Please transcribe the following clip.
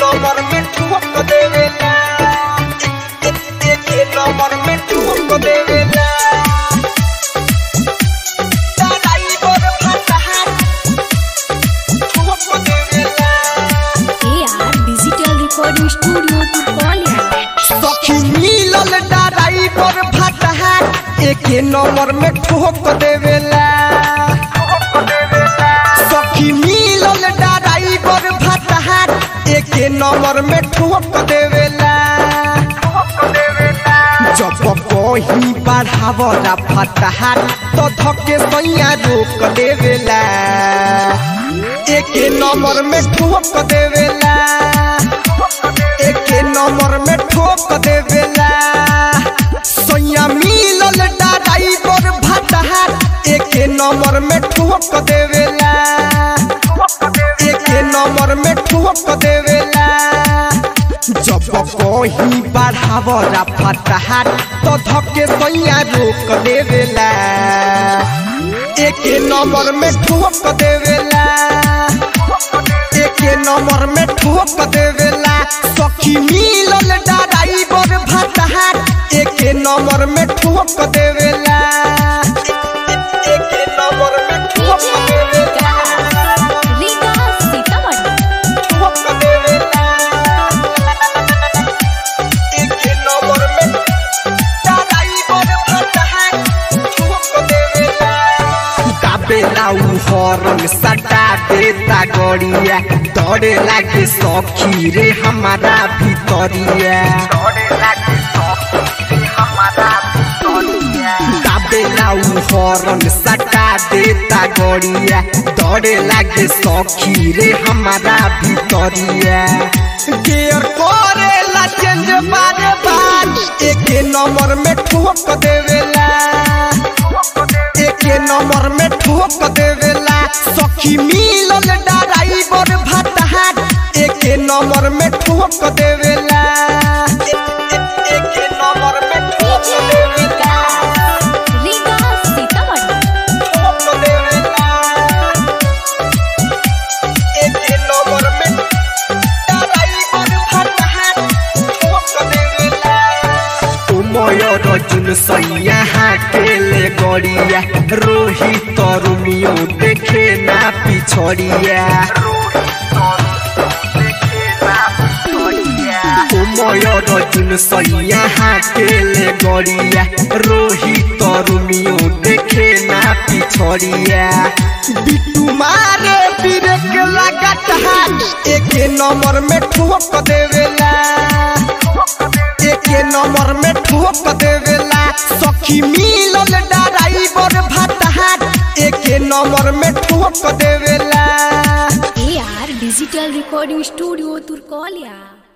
Number में ठोक देवेला एक एक नंबर में ठोक देवेला ड्राइवर फटहा ठोक देवेला AR Digital Recording Studio Turkolia. सखी मिलल ड्राइवर फटहा एक नंबर में ठोक देवेला सखी मिलल ड्राइवर फटहा एक नंबर में ठोक देवेला जब कहीं बढ़ावला फटहा तो धके सैया रोक देवेला एक नंबर में ठोक देवेला एक नंबर में ठोक देवेला सैया मिलल ड्राइवर भटहा एक नंबर में ठोक देवेला एक नंबर में ठोक देवेला जब कहीं बढ़ावला फटहा तो धके सैया रोक देवेला एक नंबर में ठोक देवेला एक नंबर में ठोक देवेला सखी मिलल ड्राइवर भटहा एक नंबर में ठोक देवेला एक नंबर में ठोक देवेला Rika Sitamarhi. ठोक देवेला एक नंबर में ड्राइवर भटहा ठोक देवेला दाबेला उ हरन सटा देता गड़िया दौड़े लागे सखी रे हमारा भितरिया दाबेला उ हरन सटा देता गड़िया दौड़े लागे सखी रे हमारा भितरिया गियर करेला चेंज बारे बार एक नंबर में ठोक देवेला एक नंबर में ठोक देवेला सखी मिलल ड्राइवर भटहा एक नंबर में ठोक देवेला एक नंबर में ठोक देवेला Rika Sitamarhi. ठोक देवेला एक नंबर में ड्राइवर भटहा ठोक देवेला उमय रजुन सैया हाकेले गड़िया रोहित तरुमियो देखे ना पिछड़िया उमय रजुन सैया हाकेले गड़िया रोहित तरुमियो देखे ना पिछड़िया बिट्टू मारे ब्रेक लागत हाथ एक नंबर में ठोक देवेला एक नंबर में ठोक देवेला सखी मिलल ड्राइवर भटहा एक नंबर में ठोक देवेला AR Digital Recording Studio Turkolia.